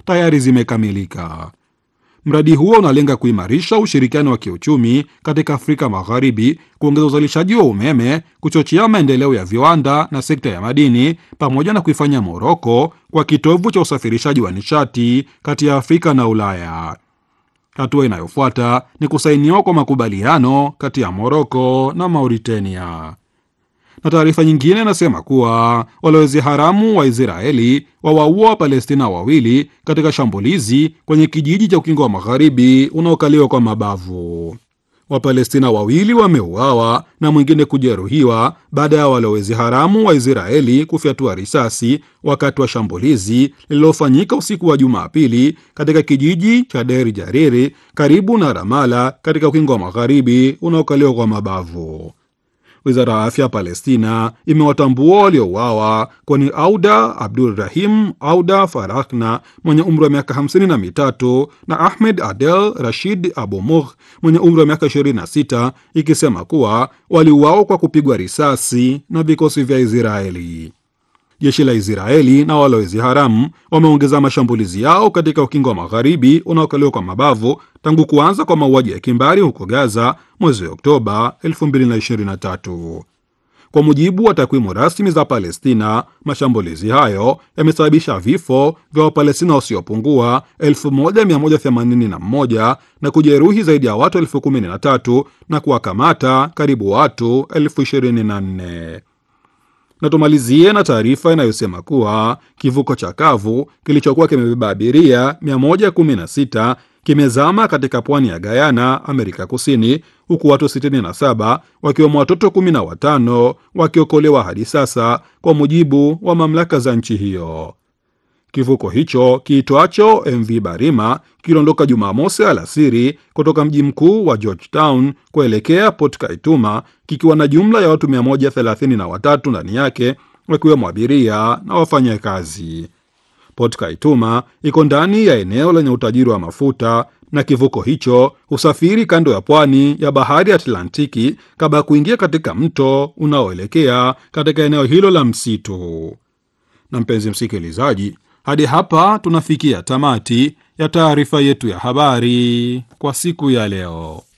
tayari zimekamilika. Mradi huo unalenga kuimarisha ushirikiano wa kiuchumi katika Afrika Magharibi, kuongeza uzalishaji wa umeme, kuchochea maendeleo ya viwanda na sekta ya madini, pamoja na kuifanya Moroko kwa kitovu cha usafirishaji wa nishati kati ya Afrika na Ulaya. Hatua inayofuata ni kusainiwa kwa makubaliano kati ya Moroko na Mauritania. Na taarifa nyingine inasema kuwa walowezi haramu wa Israeli wawaua Wapalestina wawili katika shambulizi kwenye kijiji cha Ukingo wa Magharibi unaokaliwa kwa mabavu. Wapalestina wawili wameuawa na mwingine kujeruhiwa baada ya walowezi haramu wa Israeli kufyatua risasi wakati wa shambulizi lililofanyika usiku wa Jumapili katika kijiji cha Deir Jariri karibu na Ramala katika Ukingo wa Magharibi unaokaliwa kwa mabavu. Wizara ya afya ya Palestina imewatambua waliouawa kwani Auda Abdul Rahim Auda Farakna mwenye umri wa miaka hamsini na mitatu na Ahmed Adel Rashid Abu Mugh mwenye umri wa miaka 26 ikisema kuwa waliuawa kwa kupigwa risasi na vikosi vya Israeli. Jeshi la Israeli na walowezi haramu wameongeza mashambulizi yao katika ukingo wa magharibi unaokaliwa kwa mabavu tangu kuanza kwa mauaji ya kimbari huko Gaza mwezi Oktoba 2023. Kwa mujibu wa takwimu rasmi za Palestina, mashambulizi hayo yamesababisha vifo vya Wapalestina wasiopungua 1181 na kujeruhi zaidi ya watu elfu kumi na tatu na kuwakamata karibu watu elfu ishirini na nne na tumalizie na taarifa inayosema kuwa kivuko cha kavu kilichokuwa kimebeba abiria 116 kimezama katika pwani ya Guyana, Amerika Kusini, huku watu 67 wakiwemo watoto 15 wakiokolewa hadi sasa, kwa mujibu wa mamlaka za nchi hiyo. Kivuko hicho kiitwacho MV Barima kiliondoka Jumamosi alasiri kutoka mji mkuu wa Georgetown kuelekea Port Kaituma kikiwa na jumla ya watu 133 ndani yake wakiwemo abiria na wafanyakazi. Port Kaituma iko ndani ya eneo lenye utajiri wa mafuta na kivuko hicho husafiri kando ya pwani ya bahari Atlantiki kabla ya kuingia katika mto unaoelekea katika eneo hilo la msitu. Na mpenzi msikilizaji, hadi hapa tunafikia tamati ya taarifa yetu ya habari kwa siku ya leo.